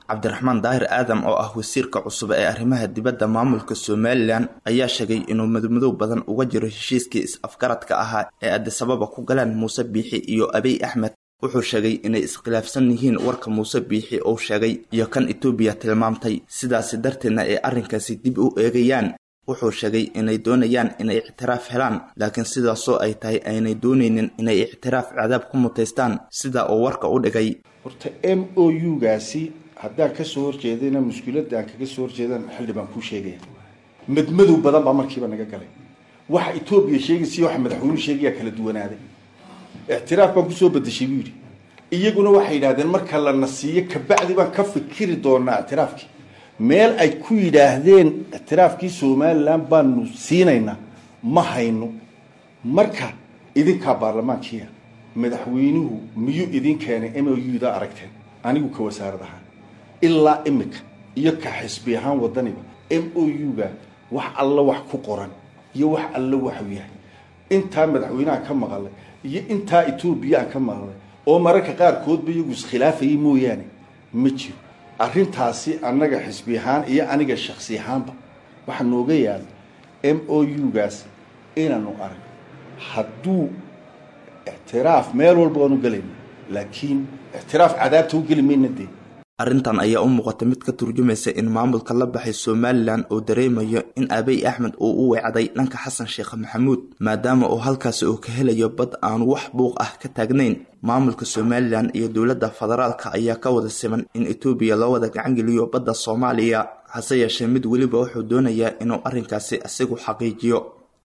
cabdiraxmaan daahir aadam oo ah wasiirka cusub ee arrimaha dibadda maamulka somalilan ayaa sheegay inuu madmadow badan uga jiro heshiiskii is-afgaradka ahaa ee adisababa ku galeen muuse biixi iyo abiy axmed wuxuu sheegay inay iskhilaafsan yihiin warka muuse biixi uu sheegay iyo kan etoobiya tilmaamtay sidaasi darteedna ay arrinkaasi dib u eegayaan wuxuu sheegay inay doonayaan inay ictiraaf helaan laakiin sidaasoo ay tahay aynay doonaynin inay ictiraaf cadaab ku mutaystaan sida uu warka u dhigay horta m o u gaasi haddaan kasoo horjeedayna mushkiladda aan kaga soo horjeedan xildhibaan kuu sheegaya madmadow badan baa markiiba naga galay waxa etoobiya sheegaysiyo waxa madaxweynuhu sheegayaa kala duwanaaday ictiraaf baan kusoo bedeshay buu yidhi iyaguna waxay yidhahdeen marka lana siiyo kabacdi baan ka fikiri doonaa ictiraafkii meel ay ku yidhaahdeen ictiraafkii somalilan baanu siinaynaa ma hayno marka idinkaa baarlamaankiia madaxweynuhu miyuu idin keenay m o u da aragteen anigu ka wasaarad ahaan ilaa imika iyo ka xisbi ahaan wadaniba m o u ga wax alla wax ku qoran iyo wax alla waxu yahay intaa madaxweyneha ka maqalay iyo intaa etoobiya aan ka maqlay oo mararka qaarkoodba iyagu iskhilaafayay mooyaane ma jiro arrintaasi annaga xisbi ahaan iyo aniga shaksi ahaanba waxaa nooga yaala m o u gaas inaanu arag hadduu ictiraaf meel walba waanu gelayna laakiin ictiraaf cadaabta u geli mayna dee arrintan ayaa u muuqata mid ka turjumaysa in maamulka la baxay somalilan uu dareemayo in abiy axmed uu u weecday dhanka xasan sheekh maxamuud maadaama uu halkaasi uu ka helayo bad aan wax buuq ah ka taagnayn maamulka somalilan iyo dowladda federaalka ayaa ka wada siman in etoobiya loo wada gacangeliyo badda soomaaliya hase yeeshee mid weliba wuxuu doonayaa inuu arrinkaasi isagu xaqiijiyo